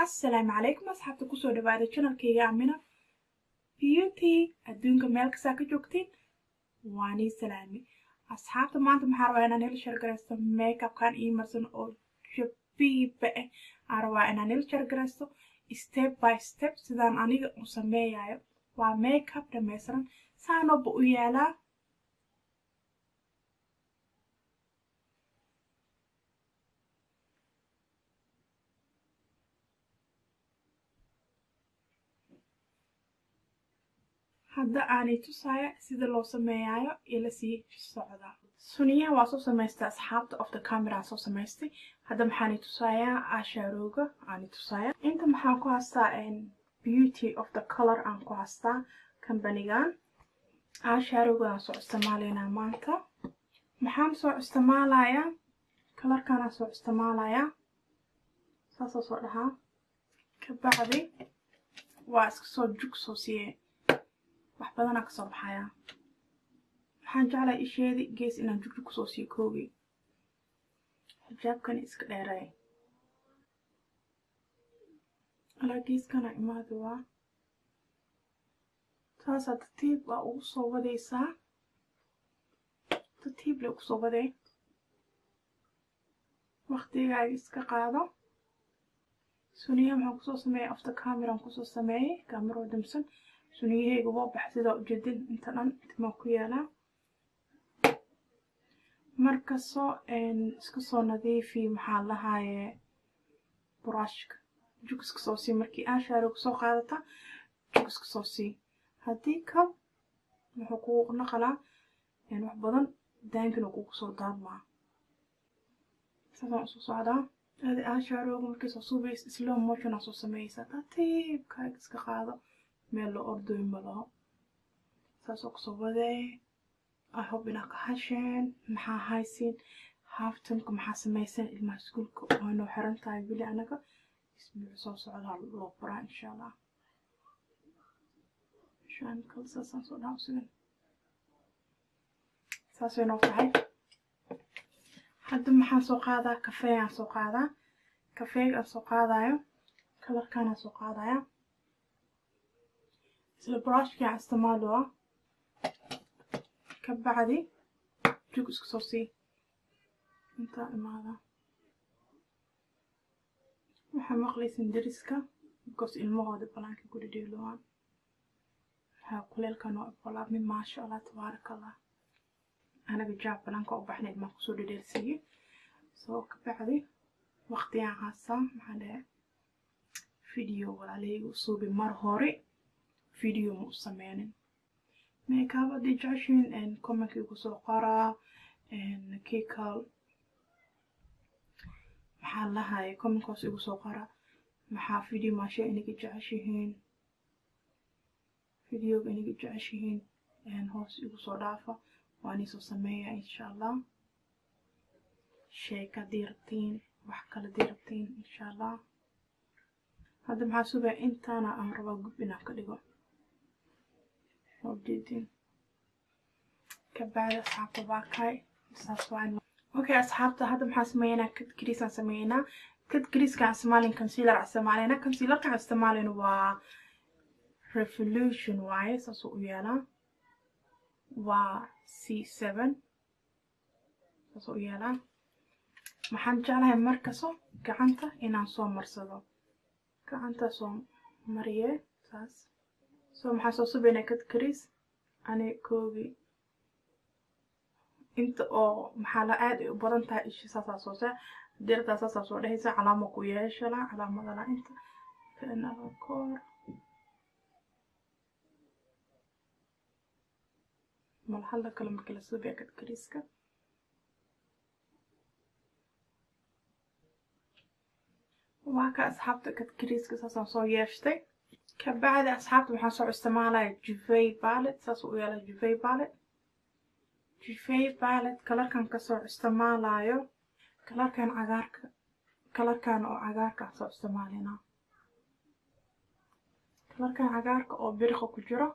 assalaamu calaykum asxaabta kusoo dhawaada janalkayga amina beauty adduunka meel kastaa ka joogtiin waanii salaami asxaabta maanta maxaa rabaa inaan hel shargaraysto makeupkan ii marsan oo jabiiba ah aan rabaa inaan hel shargaraysto step by step sidaan aniga u sameeyayo waa makeup dhamaystiran saanoba u yaalaa hadda aanay tusaya sida loo sameeyayo ila sii socda suniyaha waa soo samaystay asxaabta of the camera soo samaystay hadda maxaanay tusayaa asharooga aanay tusaya inta maxaan ku haystaa beauty of the color aan ku haystaa kambanigan asharoogaan soo isticmaalaynaa maanta maxaan soo isticmaalayaa kalarkanaan soo isticmaalayaa saasoo soo dhahaa kabacdi waa iska soo jug soo siiyey wax badanaa kasoo baxayaa waxaan jeclaa isheedi gees inaan jugju kusoo sii koogi xijaabkani iska dheeray alaa geeskana imaada waa taasaa tartiib waa ugu soo wadaysaa tartiib le ugu soo waday waktigaaga iska qaado suniya maxaan kusoo sameeyay after cameraan kusoo sameeyey kameroo damsan suniyahayga waa bax sidaa ujeedin inta dhan timaa ku yaalaa markasoo iska soo nadiifi maxaa lahaaye buraashka jug iska soo sii markii aashaarooga soo qaadata jug iska soo sii haddii kal wuxuu kugu naqalaa wax badan daankina kugu soo daadmaa saasaan usoo socdaa adi aashaarooga markii soo suubays slow motionaa soo sameeyeysaa tartiibkaaga iska qaado meel loo ordooy malaho saasoo kusoo wadee ahob inaa ka hasheen maxaa haysiin haaftanka maxaa samaysan ilmaha iskuulka waa noo xiran tahay weli anaga isbuuc soo socdaa loo baraa insha allah saasaan soo dhaha usigan saasay noo tahay hadda maxaan soo qaadaa kafeegaan soo qaadaa kafeega aan soo qaadayo kalarkaanaan soo qaadaya isla brushkii aan isticmaaloa ka bacdi jug iska soo sii intaa imaada waxaa maqlaysin dariska bikoos ilmahooda banaanka ku dhidheelowaan waxaa kuleelka noo ibalaabmi maasha allah tabaaraka allah anaga jaab banaanka u baxnay ilmaa kusoo dhidheelsiiyey soo ka bacdi waqtigaan haasaa maxaa dhahe video walaalahayga usuubi mar hore video ma u sameynin makeup haddii jeceshiin commenkii igu soo qoraa kikal maxaa lahaye commentkaas igu soo qora maxaa video maasha inaga jeceshihiin videoga inaga jeceshihiin hoos igu soo dhaafa waan isoo sameeya insha allah sheeka haddii rabtiin wax kale haddii rabtiin insha allah hadda maxaa subaya intaana aan rabaa gub inaan ka dhigo ujeedin kabacdi asxaabta waa kay saas waa okay asxaabta hadda maxaan sameeynaa kad gariisaan sameeynaa kad gariiskaan isticmaalin concealer aan isticmaaleyna concealerka aan isticmaaleyna waa revolution waaye saasuu u yaalaa waa c seven saasuu u yaalaa maxaan jeclahay markaso gacanta inaan soo marsado gacanta soo mariye saas soo maxaa soo subaynaa kad kariis ani koogi inta oo maxaa la aad ay u badan tahay ishi saasaa soo saa dirtaa saasaa soo dhehaysa calaamo ku yeeshala calaamadala inta kanala koor malxalda kale markii la subaya kad kariiska waa ka asxaabta kad kariiska saasaan soo yeeshtay kabacdi asxaabta waxaan soo isticmaalaya juvey ballet saas u yaala juvey ballet juvey ballet kalarkan kasoo isticmaalayo kalarkan cagaarka kalarkan oo cagaarka aan soo isticmaalina kalarkan cagaarka oo biriqa ku jiro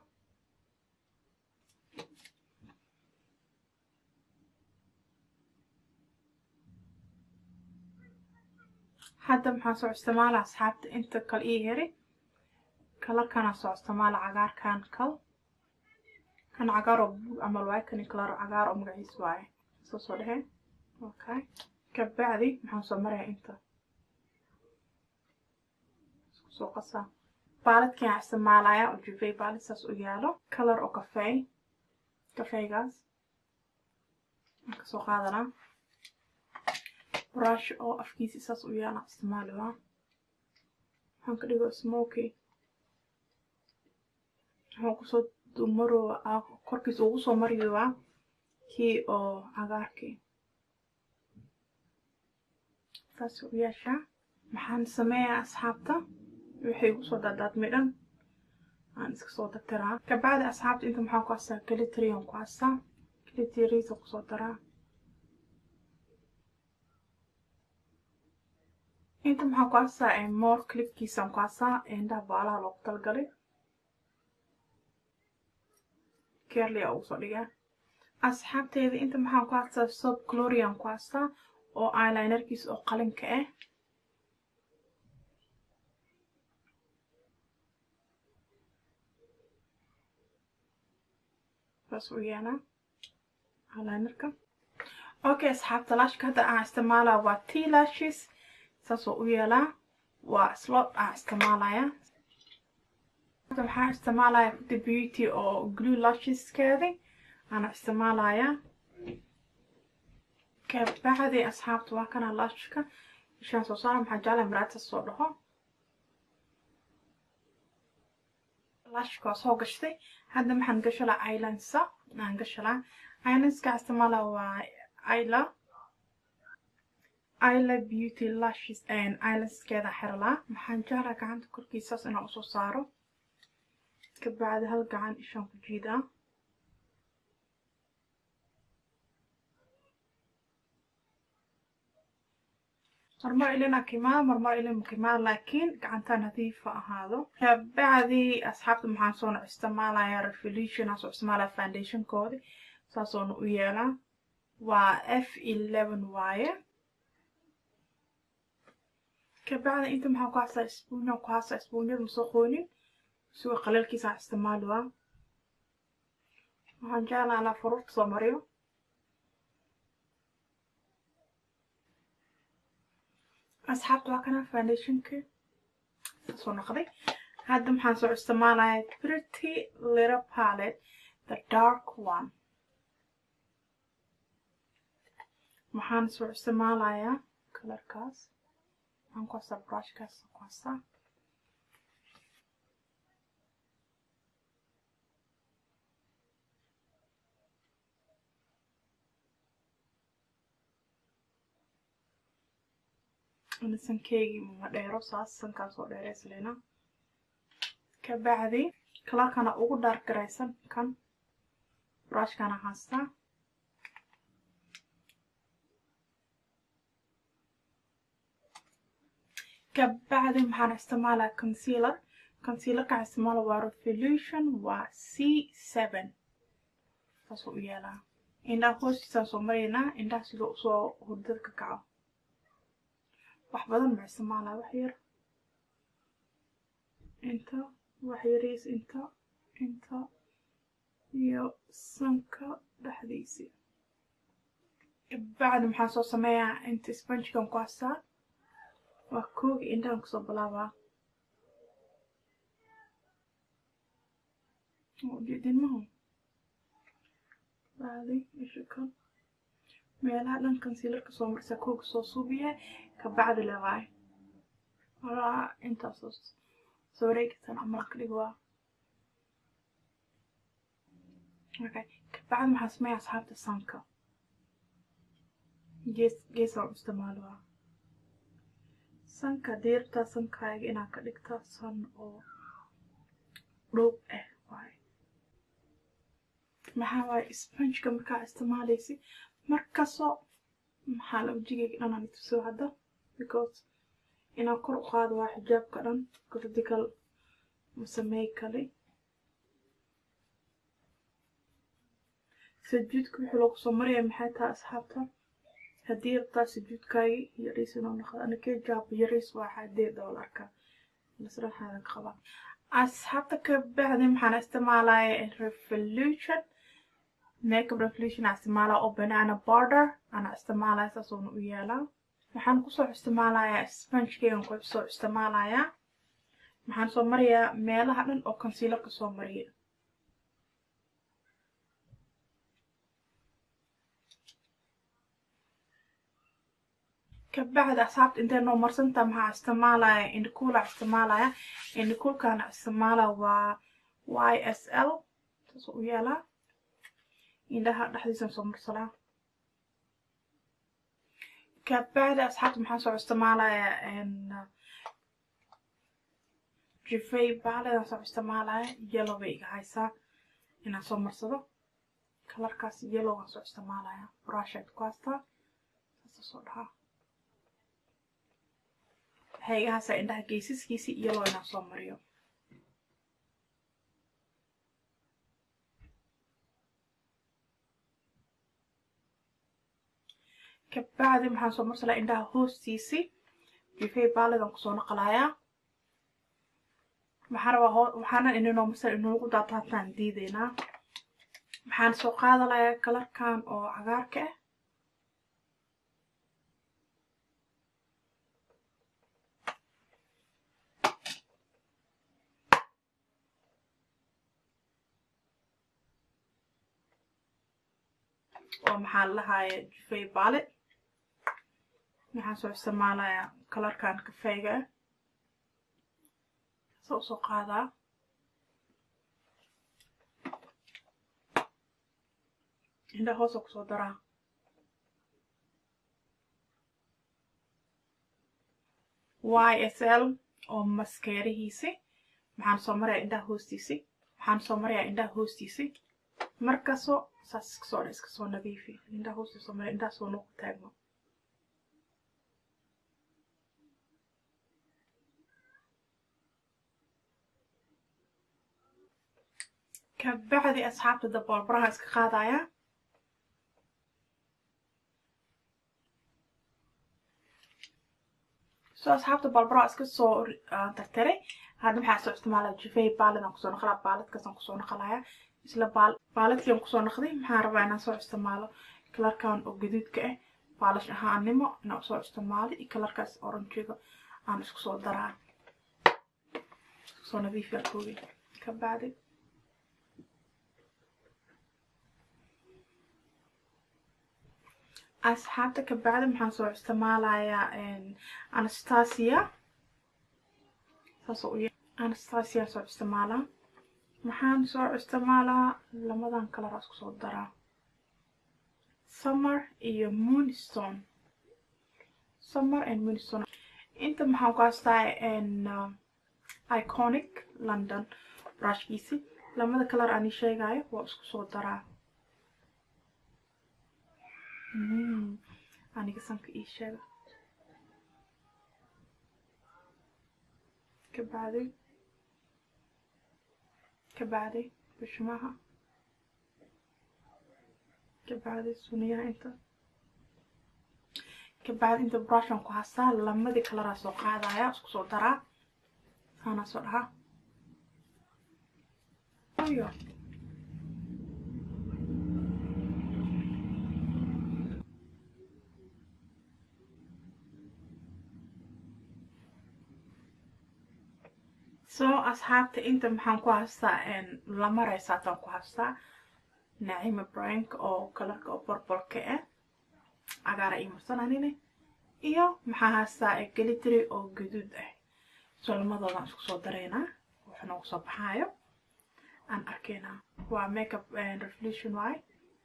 hadda maxaan soo isticmaala asxaabta inta kale ii heri kalarkanaa soo isticmaala cagaarkan kal kan cagaar oo bug camal waaye kani kalaro cagaar oo magaciis waaye soo soo dhehe okay kabacdi maxaan soo maraya inta isku soo qasaa baaladkan isticmaalaya oo jufey baalid saas u yaalo kalar oo kafey kafeygaas aan kasoo qaadanaa brush oo afkiisa saas u yaala isticmaali waa waxaan ka dhigo smoky waxaan kusoo dumarooa korkiisa ugu soo mariyowaa kii oo cagaarkii saas u yeeshaa maxaan sameeyaa asxaabta waxay igu soo daadaadmay dhan aan iska soo dartiraa kabacdi asxaabta inta maxaan ku hastaa gliterian ku hastaa gliteriisa kusoo daraa inta maxaan ku hastaa moor clipkiisaan ku hastaa indhaha baalaha loogu talgalay kerlia ugu soo dhigaa asxaabteeda inta maxaan ku hastaa sob glorian ku hastaa oo eyelinerkiisa oo qalinka ah saas u yaalaa eyelinerka okay asxaabta lashka hadda aan isticmaalaa waa t lashes saasoo u yeelaa waa slot aan isticmaalaya waxaan isticmaalaya the beauty oo glue lasheskeedi aan isticmaalaya kabacdi asxaabta waa kana lashka ishaan soo saara maxaa jeclaya maraadta soo dhaho lashka waa soo gashtay hadda maxaan gashalaa islandsa aan gashalaa islandska isticmaala waa ila ila beauty lashes islandskeeda xirlaa maxaan jeclaa gacanta korkiisaas inaan usoo saaro kabacdi hal gacan ishaan ku jiidaa marmar ilin akimaada marmar ilin makimaada laakiin gacantaa nadiifa ahaado kabacdi asxaabta maxaan soona isticmaalaya revolution aan soo isticmaalaya foundationkoodi saasoona u yeelaa waa f eleven waaye kabacdi inta maxaan ku hastaa isbuunyaan ku hastaa isbuunyada masoo qoonin suga qaleelkiisaan isticmaali waa waxaan jeclaa inaa faruurta soo mariyo asxaabta waa kana foundationka soo noqday hadda maxaan soo isticmaalaya pretty little palette the dark one waxaan soo isticmaalayaa kalarkaas waxaan ku hastaa brushkaas ku hastaa sankeygii ma dheero saas sankaan soo dheeraysleyna kabacdi kalarkana ugu dhaargaraysan kan brushkana haastaa kabacdi maxaan isticmaalaa concealer concealerkaan isticmaala waa revolution waa c seven saasuu u yeelaa indhaha hoostiisaan soo maraynaa indhaha sidoo usoo hurdada ka kaco wax badan ma isticmaalaa wax yar inta wax yariis inta inta iyo sanka dhexdiisii bacdi maxaan soo sameeyaa inta sponjigan ku hastaa waa koogi indhahan kusoo bilaabaa ujeedinmahu bacdi isha kan meelaha dhan concealerka soo marsaa kooga soo suubiya kabacdi lewaay walaa intaas soo wareegatan camal ka dhig waa okay kabacdi maxaa sameeya asxaabta sanka gees geesaan u isticmaali waa sanka diirta sankaaga inaad ka dhigta san oo dhoob ah waay maxaa waaye sponjka markaa isticmaalaysi markastoo maxaa la wajigayga dhanaan ituso hadda because inaan kor u qaado waa xijaabka dhan critical masamey kale sajuudka wixii loogu soo maraya maxay tahay asxaabta haddii rabtaa sujuudkaagi yariis inuu noqdo anakee jaab yariis waa xadee doolarka masraxaada ka qaba asxaabta ka bacdi maxaan isticmaalaya revolution makeup revolution aan isticmaalaa oo banana border ana isticmaalaya saasuuna u yeelaa waxaan kusoo isticmaalayaa spongekeygan kusoo isticmaalayaa waxaan soo mariyaa meelaha dhan oo concealerka soo mariya kabacdi asxaabta intay noo marsantaa maxaa isticmaalaya indhikuula isticmaalaya indhikuulkana isticmaala waa y s l saas u yeelaa indhaha dhexdiisan soo marsalaa kabacdi asxaabta maxaan soo isticmaalaya jifay baaledan soo isticmaalaya yellow bay iga haysaa inaan soo marsado kalarkaas yellowgan soo isticmaalaya brushed ku haystaa saasa soo dhahaa waxay iga haysaa indhaha geysaskiisi yellow inaan soo mariyo kabacdi maxaan soo marsalaa indhaha hoostiisi jifay baaledan kusoo naqalayaa waxaan rabaa waxaana ininoo masal inugu daataataan diideynaa waxaan soo qaadalayaa kalarkan oo cagaarka ah oo maxaa lahaaye jufay baale waxaan soo isticmaalayaa kalarkan kafeyga ah sa usoo qaadaa indha hoosa kusoo daraa y s l oo maskeerihiisi maxaan soo marayaa indhaha hoostiisi waxaan soo marayaa indhaha hoostiisi markasoo saas iskasoo dha iska soo nadiifi indhaha hoostiisa soo maraya indhaha soo nuuqu taagmo kabacdi asxaabta daboolbaraha iska qaadaya so asxaabta balbaraha iska soo tartaray hadda maxaa soo isticmaalaya jufey baaladan kusoo naqlaa baaladkaasaan kusoo naqlaya isla baaladkiian kusoo naqday maxaa rabaa inaan soo isticmaalo kalarkan oo gaduudka ah baalash ahaannimo inaan soo isticmaalo iyo kalarkaas oranjiga aan isku soo daraa soo nadiifiyaa koogi kabacdi asxaabta kabacdi maxaan soo isticmaalayaa anastasia saas u anastasia soo isticmaalaa maxaan soo isticmaalaa lamadan kalar isku soo daraa summer iyo moonstone summer and moonstone inta maxaan ku haystaa iconic london brushkiisi lamada kalar aan ii sheegayo waa isku soo daraa aniga sanka ii sheega kabacdi kabacdi bishimaha kabacdi suniyaha inta kabacdi inta brushan ku hastaa lamadii kalaraa soo qaadaya isku soo daraa saanaa soo dhahaa ayo so asxaabta inta maxaan ku haystaa lama reysaataan ku haystaa nacima brank oo kalarka oo borbolka ah cagaara ii marsananine iyo maxaa haystaa gelitry oo gaduud ah so lamadoodan isku soo dareynaa wuxuu noogu soo baxaayo aan arkeynaa waa makeup revolution waay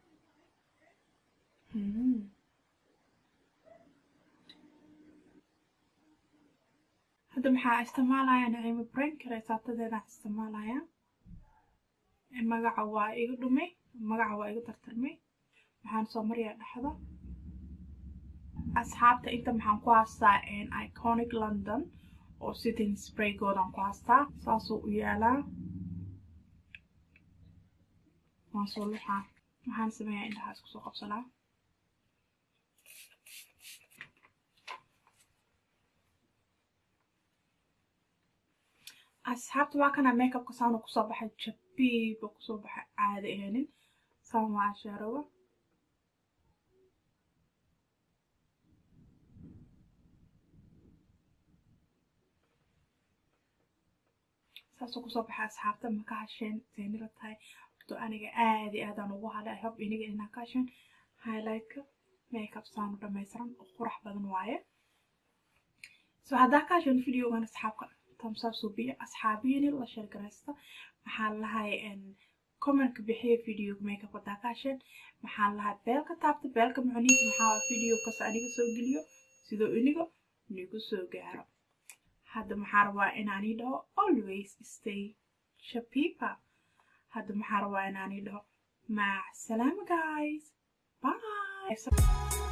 hadda maxaa isticmaalaya nacimo brank reesaatadeedaan isticmaalaya magaca waa iga dhumay magaca waa iga tartarmay waxaan soo mariyaa dhexda asxaabta inta maxaan ku haystaa iconic london oo sitting spraygoodan ku haystaa saasuu u yaalaa waan soo luxaa waxaan sameeyaa indhaha isku soo qabsanaa asxaabta waa kana makeupka saana kusoo baxay jabiiba kusoo baxay caadi ahaynin saan waa ashaarawa saasoo kusoo baxay asxaabta maka hasheen saynila tahay to aniga aad iyo aadaan ugu halay i hope iniga inaa ka hasheen highlightka makeup saanu dhamaystiran oo qurax badan waaye so haddaa ka hasheen videogan asxaabka tamsaa suubiya asxaabiyiini la sheergaraysta maxaa lahay commentka bixiya videoga makeup haddaa ka hasheen maxaa lahay beelka taabta beelka macnihiisa maxaa video kasta aniga soo geliyo sidoo iniga nigu soo gaaro hadda maxaa rabaa inaanii dhaho always stay shapipa hadda maxaa rabaa inaanii dhaho mac salaama guys bye